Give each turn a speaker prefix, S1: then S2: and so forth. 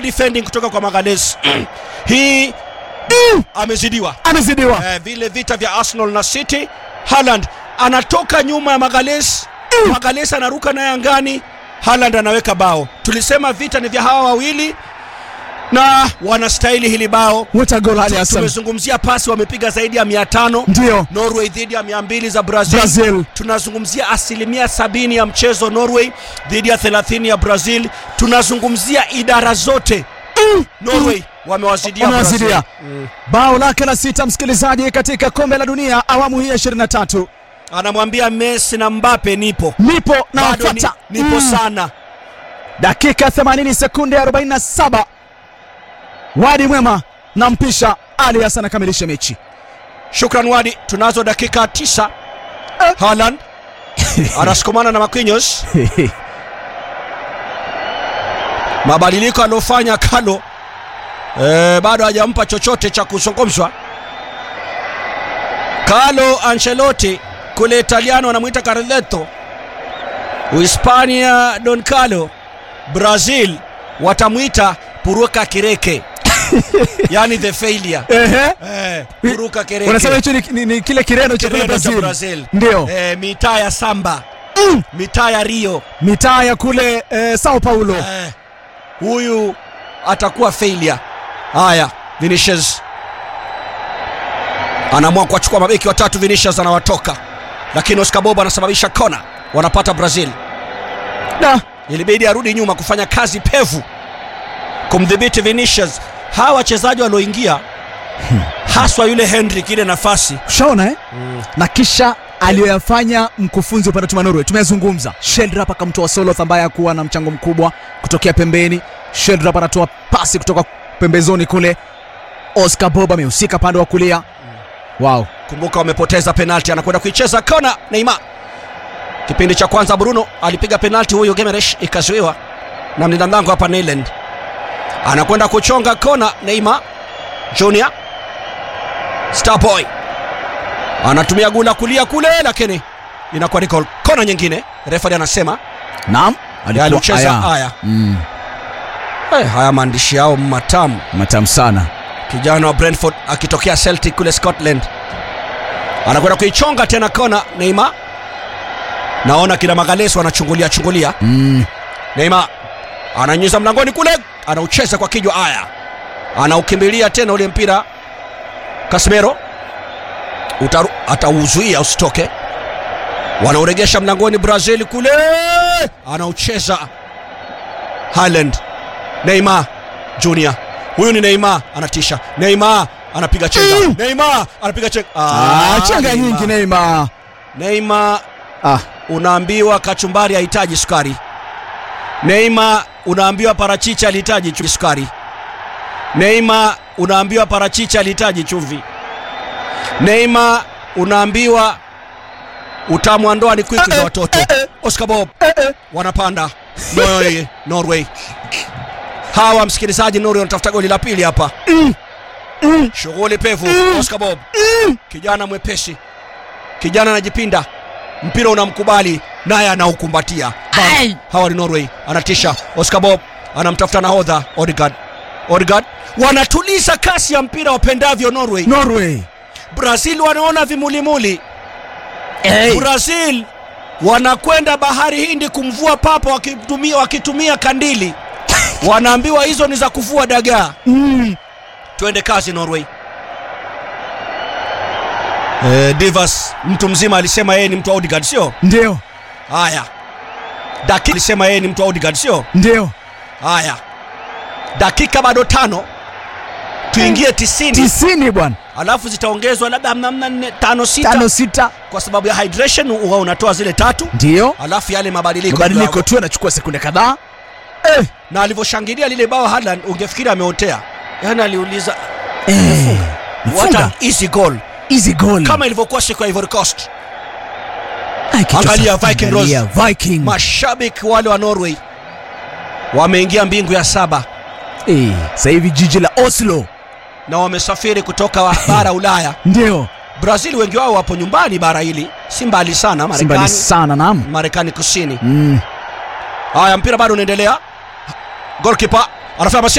S1: defending kutoka kwa Magalhaes hii amezidiwa
S2: amezidiwa
S1: eh, vile vita vya Arsenal na City. Haaland anatoka nyuma ya Magalhaes, Magalhaes anaruka naye angani, Haaland anaweka bao. Tulisema vita ni vya hawa wawili na wanastahili hili bao.
S2: what a goal Ali Hassan
S1: Tumezungumzia pasi wamepiga zaidi ya 500
S2: ndio
S1: Norway dhidi ya 200 za Brazil.
S2: Brazil
S1: Tunazungumzia asilimia sabini ya mchezo Norway dhidi ya 30 ya Brazil. Tunazungumzia idara zote Norway wamewazidia
S2: Wamewazidia.
S1: Brazil. Mm.
S2: bao lake la sita msikilizaji katika kombe la dunia awamu hii ya 23
S1: Anamwambia Messi na Mbappe nipo
S2: nipo na
S1: bado ni,
S2: wafata
S1: nipo
S2: Mm.
S1: sana.
S2: dakika 80 sekunde 47 wadi mwema na mpisha Ali Hassan akamilishe mechi
S1: Shukran Wadi, tunazo dakika tisa. Haaland anasukumana na Marquinhos. Mabadiliko aliyofanya Carlo eh, bado hajampa chochote cha kuzungumzwa. Carlo Ancelotti kule Italiano anamwita Carletto, Uhispania Don Carlo, Brazil watamwita Puruka Kireke yani the failure
S2: Ehe.
S1: eh, Puruka Kireke
S2: unasema hicho ni, ni, ni kile kireno cha kule
S1: Kireno cha
S2: Brazil,
S1: Brazil.
S2: ndio
S1: eh, mitaa ya samba mitaa ya Rio
S2: mitaa ya kule eh, Sao Paulo
S1: eh, huyu atakuwa failure. Haya, Vinicius anaamua kuwachukua mabeki watatu. Vinicius anawatoka, lakini Oscar Bob anasababisha kona, wanapata Brazil.
S2: da
S1: Ilibidi arudi nyuma kufanya kazi pevu kumdhibiti Vinicius. Hawa wachezaji walioingia haswa yule Hendrik, ile nafasi
S2: ushaona eh? na kisha aliyoyafanya mkufunzi upande wa timu ya Norway tumeyazungumza. Sheldrop akamtoa Soloth ambaye hakuwa na mchango mkubwa kutokea pembeni. Sheldrop anatoa pasi kutoka pembezoni kule. Oscar Bob amehusika pande wa kulia. Wow.
S1: Kumbuka wamepoteza penalti, anakwenda kuicheza kona. Neymar, kipindi cha kwanza Bruno alipiga penalti huyo Gemeresh, ikazuiwa na mlinda mlango hapa Neyland. Anakwenda kuchonga kona. Neymar Junior Starboy anatumia gula kulia kule, lakini inakuwa ni goal. Kona nyingine, refari anasema
S2: Naam.
S1: Ya, alicheza haya.
S2: Mm,
S1: eh, haya maandishi yao matamu.
S2: matamu sana.
S1: kijana wa Brentford akitokea Celtic kule Scotland anakwenda kuichonga tena kona. Neymar, naona kina Magalhaes wanachungulia chungulia.
S2: Mm,
S1: Neymar ananyuza mlangoni kule, anaucheza kwa kijwa. Aya, anaukimbilia tena ule mpira. Casemiro Utaru, atauzuia usitoke. Wanauregesha mlangoni Brazil kule, anaucheza Haaland. Neymar Junior, huyu ni Neymar, anatisha. Neymar anapiga chenga. Neymar anapiga chenga.
S2: ah, chenga
S1: Neymar.
S2: nyingi Neymar.
S1: Neymar
S2: Ah,
S1: unaambiwa kachumbari hahitaji sukari. Neymar unaambiwa parachichi alihitaji chu- sukari. Neymar unaambiwa parachichi alihitaji chumvi. Neymar unaambiwa utamu wa ndoa ni kwiki za watoto. Oscar Bob wanapanda Norway, Norway. Hawa msikilizaji, Norway wanatafuta goli la pili hapa. Shughuli pevu. Oscar Bob kijana mwepesi, kijana anajipinda, mpira unamkubali naye anaukumbatia. Bam. Hawa ni Norway, anatisha. Oscar Bob anamtafuta nahodha Odegaard. Odegaard wanatuliza kasi ya mpira wapendavyo Norway.
S2: Norway.
S1: Brazil wanaona vimulimuli. Brazil wanakwenda bahari Hindi kumvua papa wakitumia, wakitumia kandili. Wanaambiwa hizo ni za kuvua dagaa.
S2: Mm.
S1: Twende kazi Norway. Eh, Divas mtu mzima alisema yeye ni mtu wa Odegaard sio?
S2: Ndio,
S1: Haya. Dakika alisema yeye ni mtu wa Odegaard sio?
S2: ndio.
S1: Haya. Dakika bado tano. Tuingie tisini
S2: Tisini bwana.
S1: alafu zitaongezwa labda namna nne tano sita
S2: Tano sita.
S1: kwa sababu ya hydration huwa unatoa zile tatu
S2: Ndio.
S1: alafu yale mabadiliko
S2: Mabadiliko tu yanachukua sekunde kadhaa. Eh.
S1: na alivyoshangilia lile bao Haaland ungefikiri ameotea yaani aliuliza
S2: Eh.
S1: what an
S2: Mfunga.
S1: easy goal
S2: Easy goal.
S1: kama ilivyokuwa siku ya Ivory Coast
S2: Ai, kichwa
S1: Angalia
S2: safi.
S1: Viking
S2: Angalia Viking.
S1: mashabiki wale wa Norway wameingia mbingu ya saba
S2: Eh, sasa hivi jiji la Oslo.
S1: na wamesafiri kutoka wa- bara Ulaya
S2: Ndio.
S1: Brazil wengi wao wapo nyumbani bara hili si mbali sana
S2: Si mbali
S1: Marekani
S2: sana naam.
S1: Marekani kusini
S2: Mm.
S1: haya mpira bado unaendelea goalkeeper anafanya